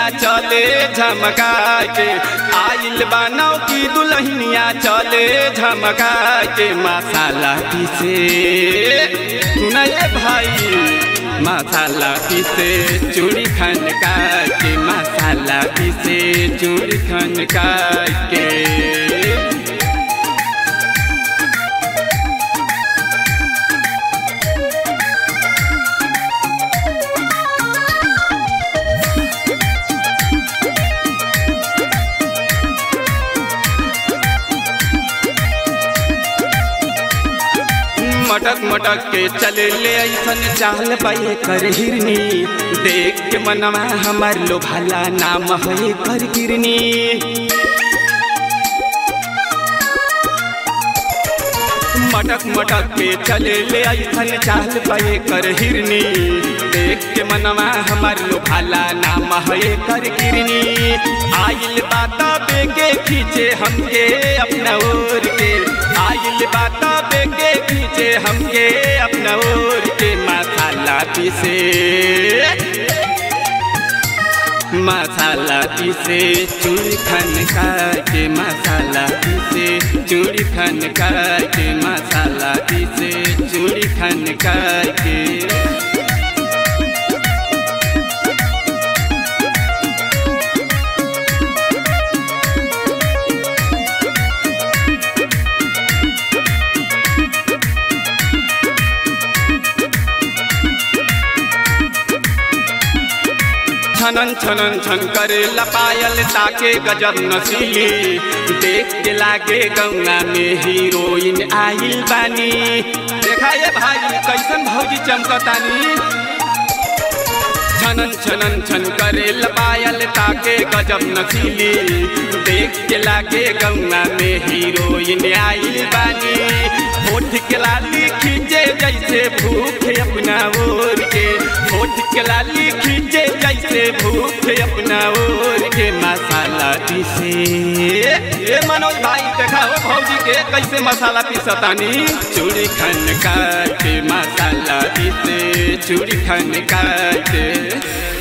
चले झमका के आइल बानौ की दुल्हनिया चले झमका के मसाला पीसे नए भाई मसाला पीसे चूड़ी खन के मसाला पीसे चूड़ी खन के मटक मटक के चले ले ऐसन चाल पाए कर हिरनी देख के मनवा हमार लो भला नाम है कर गिरनी मटक मटक के चले ले ऐसन चाल पाए कर हिरनी देख के मनवा हमार लो भला नाम है कर गिरनी आइल बाता बेगे खींचे हमके अपना ओर के आइल बाता बेगे खींचे हमके अपना ओर के मसाला पीसे मसाला पीसे चूड़ी खन के मसाला पीसे चूड़ी खन के मसाला पीसे चूड़ी खन के छनन छनन छन करे लपायल ताके गजब नसीली देख के लागे गंगा में हीरोइन आइल बानी देखा ये भाई कैसन भौजी चमकतानी छनन छनन छन करे लपायल ताके गजब नसीली देख के लागे गंगा में हीरोइन आइल बानी होठ के लाली खींचे जैसे भूखे अपना ओर के होठ के लाली खींचे जैसे भूखे अपना ओर के मसाला पीसे ये मनोज भाई देखा हो भौजी के कैसे मसाला पीसतानी चूड़ी खन काटे मसाला पीसे चूड़ी खन काटे